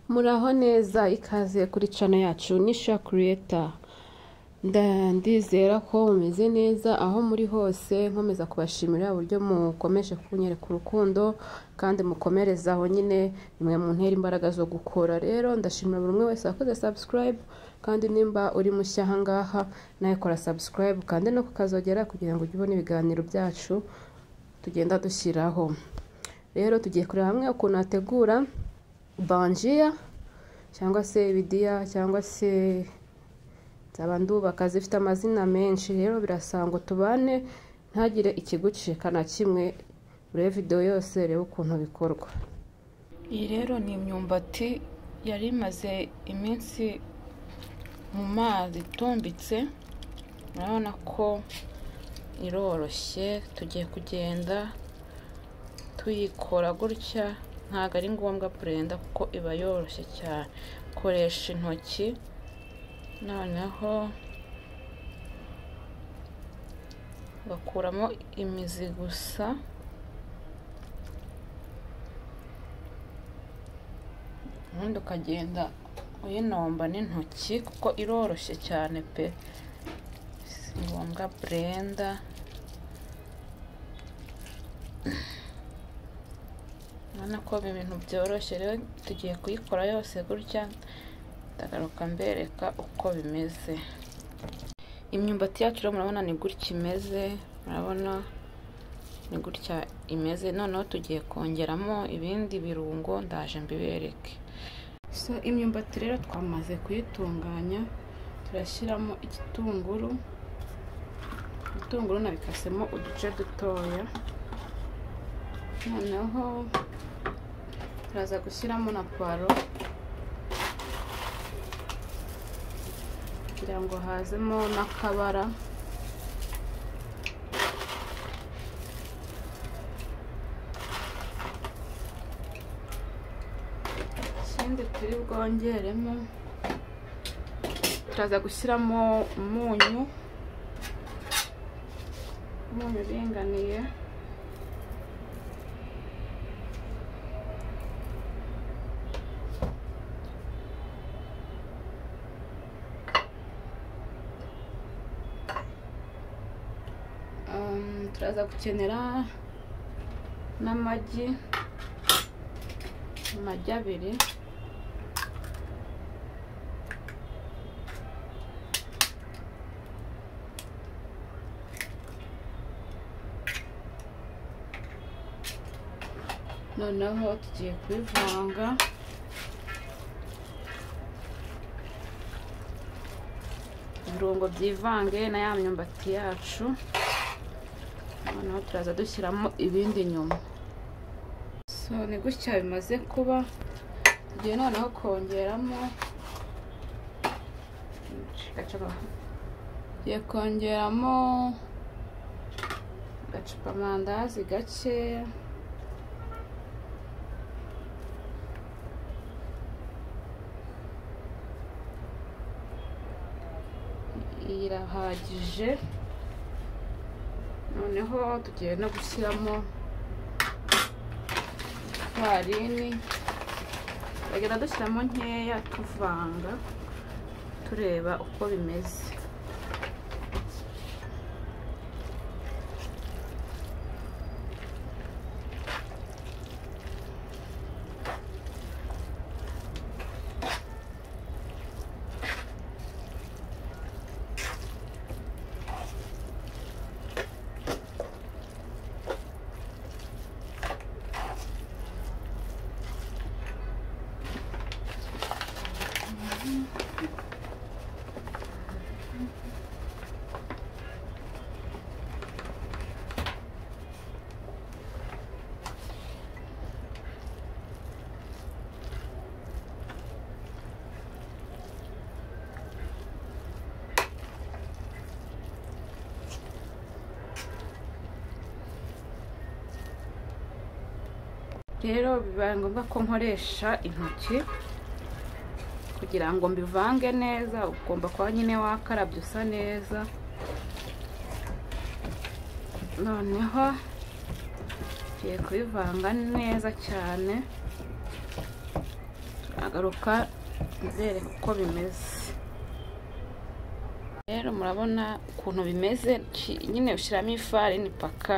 Muraho neza ikaze kuri channel yacu Nisha Creator ndizera ko mumeze neza aho muri hose nkomeza kubashimira uburyo mukomeje kunyereka urukundo kandi mukomereza aho nyine nimwe mu ntera imbaraga zo gukora rero ndashimira buri umwe wese wakoze subscribe kandi nimba uri mushya aha ngaha nawe kora subscribe kandi no kukazogera kugira ngo ujye ubona ibiganiro byacu tugenda dushyiraho rero tugiye kureba hamwe ukuntu hategura banjiya cyangwa se ibidiya cyangwa se zaba ndubaka zifite amazina menshi rero birasaba ngo tubane ntagire ikigucika na kimwe urebe videwo yose reba ukuntu bikorwa iyi rero ni imyumbati yari imaze iminsi mu mazi itumbitse urabona ko iroroshye tugiye kugenda tuyikora gutya ntabwo ari ngombwa purenda kuko iba yoroshye cyane koresha intoki noneho bakuramo imizi gusa ubundi ukagenda uyinomba n'intoki kuko iroroshye cyane pe si ngombwa burenda urabona ko ibintu byoroshye rero tugiye kuyikora yose gutya ndagaruka mbereka uko bimeze imyumbati yacu rero murabona ni gutya imeze murabona ni gutya imeze noneho tugiye kongeramo ibindi birungo ndaje mbibereke so imyumbati rero twamaze kuyitunganya turashyiramo igitunguru ibitunguru nabikasemo uduce dutoya noneho turaza gushyiramo na puwaro kugira ngo hazemo n'akabara ikindi turi bwongeremo turaza gushyiramo umunyu umunyu uringaniye turaza gukenera n'amagi amagi abiri noneho tugiye kubivanga ibirungo byivange na ya myumbati yacu noneho turaza dushyiramo ibindi nyuma so ni gutya bimaze kuba tugiye noneho kongeramo tugiye kongeramo agacupa amandazi gakeya irahagije noneho tugiye no gushyiramo farini turagenda dushyiramo nkeya tuvanga tureba uko bimeze rero bibaye ngombwa ko nkoresha intoki kugira ngo mbivange neza ugomba kuba nyine wakarabye usa neza noneho tugiye kubivanga neza cyane agaruka mbereka uko bimeze rero murabona ukuntu bimeze ki- nyine ushyiramo ifarini paka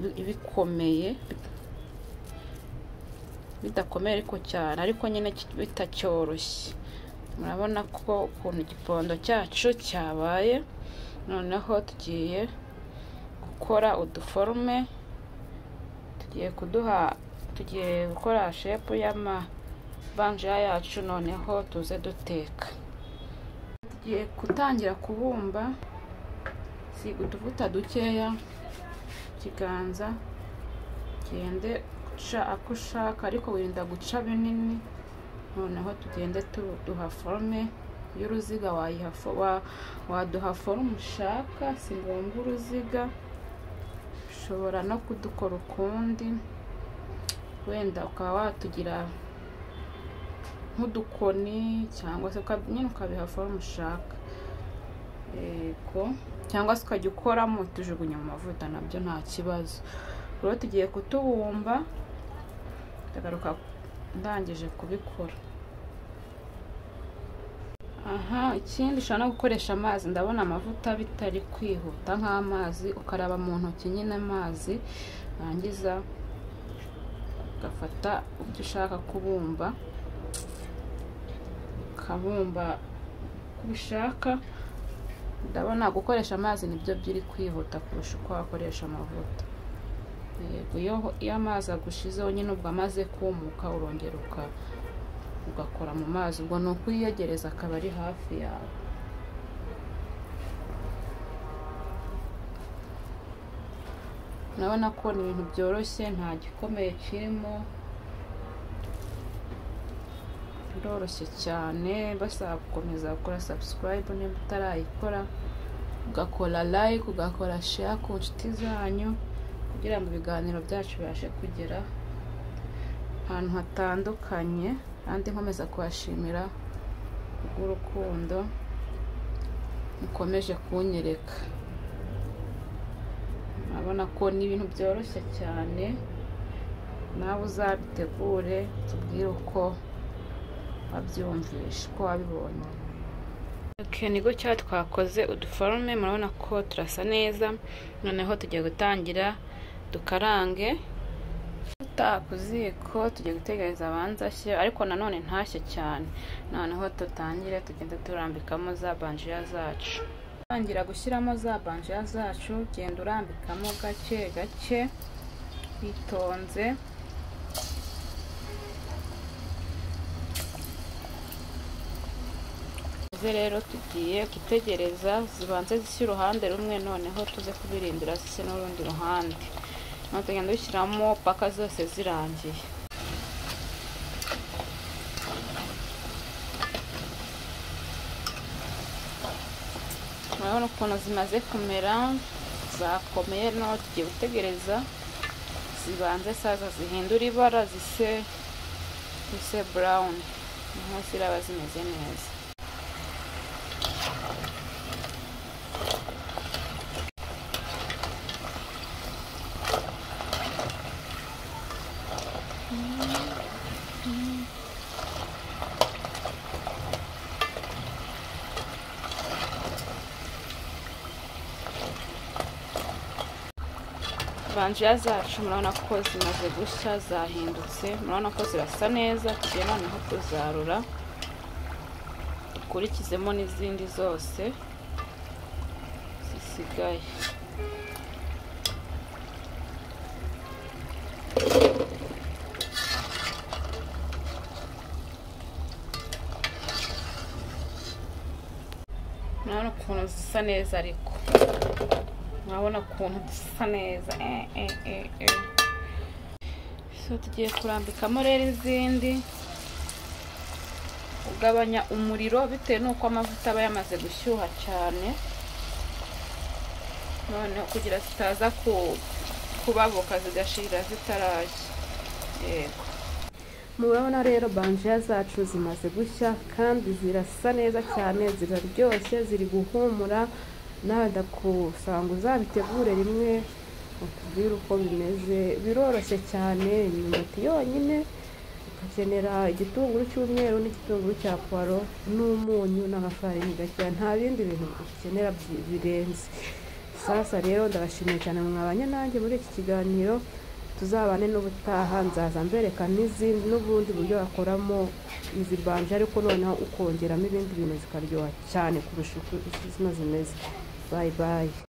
bi- bikomeye bidakomeye ariko cyane ariko nyine ki- bitacyoroshye murabona ko ukuntu igipondo cyacu cyabaye noneho tugiye gukora uduforume tugiye kuduha tugiye gukora shepu y'amabanjira yacu noneho tuze duteka tugiye gutangira kubumba siga utuvuta dukeya ikiganza ugende uca ako ushaka ariko wirinda guca binini noneho tugende tu- duha forume y'uruziga wayiha fo- wa- waduha forume ushaka si ngombwa uruziga ushobora no kudukora ukundi wenda ukaba watugira nk'udukoni cyangwa se uka- nyine ukabiha forume ushaka yego cyangwa se ukajya ukoramo tujugunya mu mavuta nabyo nta kibazo rero tugiye kutubumba ndagaruka ndangije kubikora aha ikindi ushobora no gukoresha amazi ndabona amavuta bitari kwihuta nk'amazi ukaraba mu ntoki nyine amazi warangiza ugafata ibyo ushaka kubumba ukabumba uko ubishaka ndabona gukoresha amazi nibyo biri kwihuta kurusha uko wakoresha amavuta Yego, iyo- iyo amazi agushizeho nyine ubwo amaze kumuka urongera uka- ugakora mu mazi ubwo ni ukuyiyegereza akaba ari hafi yawe urabona ko ni ibintu byoroshye nta gikomeye kirimo biroroshye cyane basaba gukomeza gukora sabusikarayibu niba utarayikora ugakora layike ugakora sheya ku nshuti zanyu kugira ngo ibiganiro byacu bibashe kugera ahantu hatandukanye kandi nkomeza kubashimira kubw'urukundo mukomeje kunyereka urabona ko ni ibintu byoroshye cyane nawe uzabitegure tubwire uko wabyumvishe uko wabibonye Okay, ni gutya twakoze uduforume murabona ko turasa neza noneho tugiye gutangira dukarange tuta ku ziko tugiye gutegereza abanza ashye ariko nanone ntashye cyane noneho dutangire tugende turambikamo za banjiya zacu tangira gushyiramo za banjiya zacu genda urambikamo gake gake bitonze Izi rero tugiye gutegereza zibanze zishya uruhande rumwe noneho tuze kubirindira zishya n'urundi ruhande noneho tugenda dushyiramo paka zose zirangiye urabona ukuntu zimaze kumera zakomeye noneho tugiye gutegereza zibanze saza zihindura ibara zise zise burawuni noneho ziraba zimeze neza banjiya zacu murabona ko zimaze gushya zahindutse murabona ko zirasa neza tugiye noneho kuzarura dukurikizemo n'izindi zose zisigaye murabona ukuntu zisa neza ariko murabona ukuntu dusa neza eh, eh, eh, eh. so tugiye kurambikamo rero izindi ugabanya umuriro bitewe n'uko amavuta aba yamaze gushyuha cyane noneho kugira zitaza ku- kubabuka zigashirira zitarashya yego murabona rero banjiya zacu zimaze gushya kandi zirasa neza cyane ziraryoshye ziri guhumura nawe ndakusaba ngo uzabitegure rimwe utubwire uko bimeze biroroshye cyane imyumbati yonyine nkenera igitunguru cy'umweru n'igitunguru cya puwaro n'umunyu n'amafarini gakeya nta bindi bintu dukenera byi- birenze sasa rero ndabashimiye cyane mwabanye nanjye muri iki kiganiro tuzabane n'ubutaha nzaza mbereka n'izindi n'ubundi buryo wakoramo izi banje ariko noneho ukongeramo ibindi bintu zikaryoha cyane kurusha uko izi zino zimeze bayi bayi